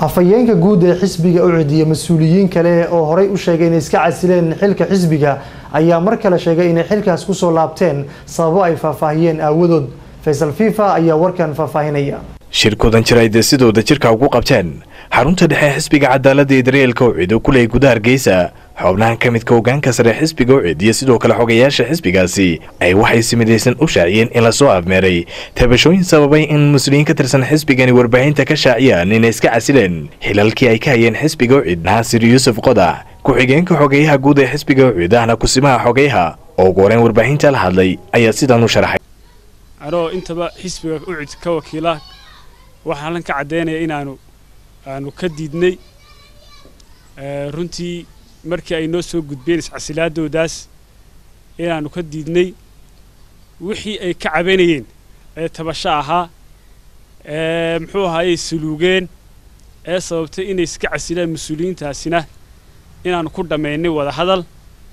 afhayeenka guud ee xisbiga u cidiya mas-uuliyiin kale oo horey u sheegay inay iska casileen xilka xisbiga ayaa mar kale sheegay inay xilkaas kusoo laabteen sababo ay faahfaahiyeen aawadood faysal fifa ayaa warkan faahfaahinaya shirkoodan jir ay deesidooda jirka ugu qabteen xarunta dhexe xisbiga cadaaladda ee daryeelka ucid oo ku leeyay gudaha hargeysa xubnahan ka midka hogaanka sare xisbiga ucid iyo sidoo kale xogayaasha xisbigaasi ay waxay si midaysan u shaaciyeen in lasoo afmeeray tabashooyin sababay in muslimiin ka tirsan xisbigani warbaahinta ka shaaciyaan inay iska casileen xilalkii ay ka hayeen xisbiga ucid naasir yuusuf qodax ku-xigeenka xogeyaha guud ee xisbiga ucid ahna kusimaha xogeyaha oo ugu horeyn warbaahinta la hadlay ayaa sidan u sharaxay anoo intaba xisbiga ucid ka wakiila waxaan halkan ka caddaynaya inaanu aanu ka diidnay runtii markii ay noo soo gudbeen iscasilaadoodaas inaanu ka diidnay wixii ay ka cabanayeen ee tabasho ahaa ee muxuu ahaayey suluugeen ee sababtay inay iska casilaan mas-uuliyiintaasina inaanu ku dhammaynay wada hadal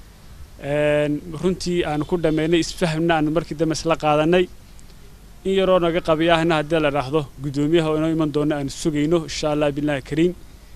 runtii aanu ku dhammaynay isfahmna aanu markii dambe isla qaadannay in yaroo naga qabiyaahna haddii la dhaahdo guddoomiyaha oo inoo iman doona aanu sugayno insha allah billahi kariim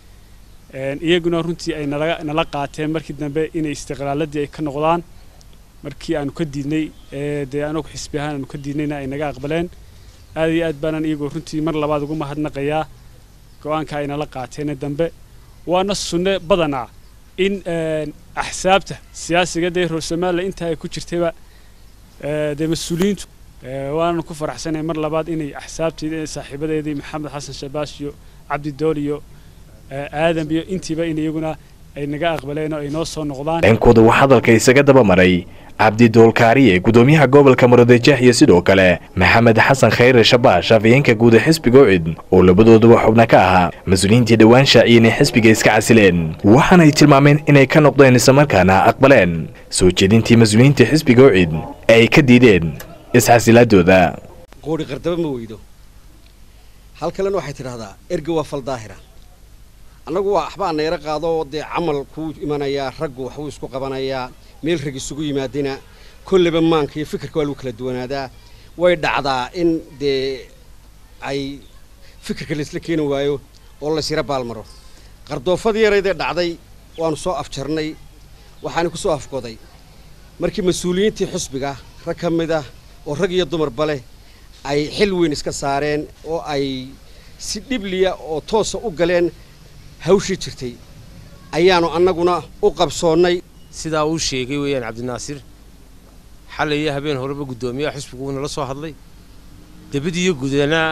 iyaguna runtii ay nala nala qaateen markii dambe inay istiqlaaladii ay ka noqdaan markii aanu ka diidnay dee anagu xisbi ahaan aanu ka diidnayna ay naga aqbaleen aad iyo aad baanan iyagoo runtii mar labaad ugu mahadnaqayaa go-aanka ay nala qaateen dambe waana sunne badanaa in axsaabta siyaasiga dee reer somaliya intaa ay ku jirtayba dee mas-uuliyiintu waanan ku faraxsanahay mar labaad inay axsaabteedii saaxiibadeedii maxamed xasan shabaas iyo cabdi dool iyo aadam iyo intiiba in iyaguna ay naga aqbaleen oo ay noo soo noqdaan dhankooda wax hadalka isaga daba maray cabdi doolkaariye gudoomiyaha gobolka muradejah iyo sidoo kale maxamed xasan khayre shabaash afhayeenka guud ee xisbiga ucid oo labadooduba xubna ka ahaa mas-uuliyiintii dhowaan shaaciyey inay xisbiga iska casileen waxaana ay tilmaameen inay ka noqdeen islamarkaana aqbaleen soo jeedintii mas-uuliyiinta xisbiga ucid ee ay ka diideen isxasilaadooda qoori qardaba ma weydo hal kalena waxay tidhahdaa erga waa fal daahira annagu waa waxbaa nayra qaado dee camal kuu imanayaa raggu waxbuu isku qabanayaa meel rag isugu yimaadina kolleba maanka iyo fikirka waa lagu kala duwanaadaa way dhacdaa in dee ay fikirka laysla keeni waayo oo laysyara baalmaro qardoofadii yaraydee dhacday waanu soo afjarnay waxaana ku soo afgoday markii mas-uuliyiintii xusbiga rag ka mid ah oo rag iyo dumarba leh ay xil weyn iska saareen oo ay si dhibliya oo toosa u galeen hawshii jirtay ayaanu annaguna u qabsoonnay sidaa uu sheegay weeyaan cabdinaasir xalay iyo habeen horeba guddoomiyaha xusbigu uunala soo hadlay debadiiyo gudana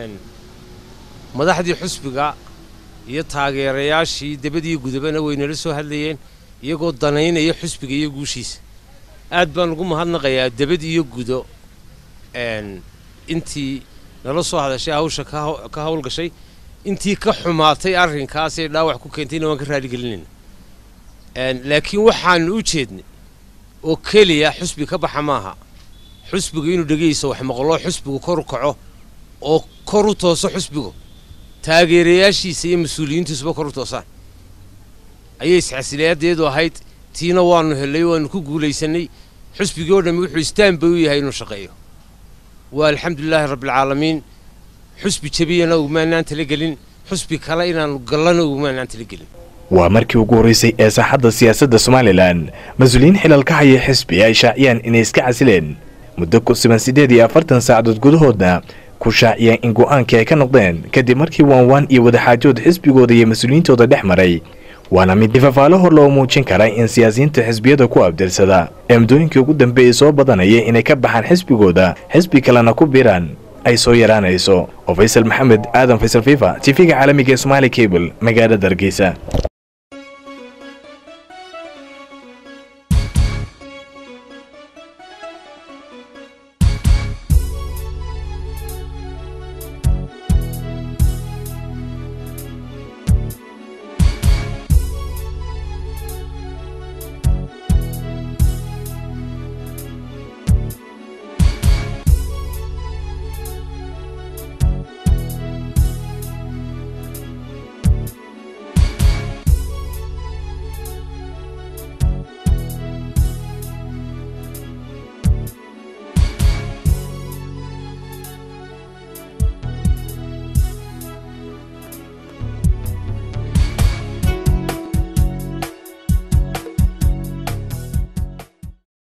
madaxdii xusbiga iyo taageerayaashii debadiiyo gudabana waynala soo hadlayeen iyagoo danaynaya xusbiga iyo guushiisa aad baan ugu mahadnaqayaa debad iyo gudo intii nala soo hadashay hawsha ka hawlgashay intii ka xumaatay arrinkaasee dhaawac ku keentayna waan ka raaligelinayna laakiin waxaanu u jeednay oo keliya xusbi ka baxa maaha xusbigu inuu dhegayso wax maqloo xusbigu kor u kaco oo kor u tooso xusbigu taageerayaashiisa iyo mas-uuliyiintiisuba kor u toosaan ayay isxasilayadeedu ahayd tiina waanu helay waanu ku guulaysanay xusbigii oo dhammi wuxuu istaan bay u yahay inuu shaqeeyo waa alxamdulilaahi rabbialcaalamiin xusbi jabiyana ugumaanaan talagelin xusbi kale inaanu gallana ugumaanaan talagelin waa markii ugu horraysay ee saaxadda siyaasadda somalilan mas-uuliyiin xilal ka haya xisbi ay shaaciyaan inay iska casileen muddo ku siban siddeed iyo afartan saacadood gudahoodna ku shaaciyeen in go'aankii ay ka noqdeen kadib markii waanwaan iyo wadaxaajood xisbigooda iyo mas-uuliyiintooda dhex maray waana mid ifafaalo hor loo muujin kara in siyaasiyiinta xisbiyada ku abdirsada ee muddooyinkii ugu dambeeyey soo badanaya inay ka baxaan xisbigooda xisbi kalena ku biiraan ay soo yaraanayso oo faysal maxamed aadan faysal fifa tifiga caalamiga ee somaali cable magaalada hargeysa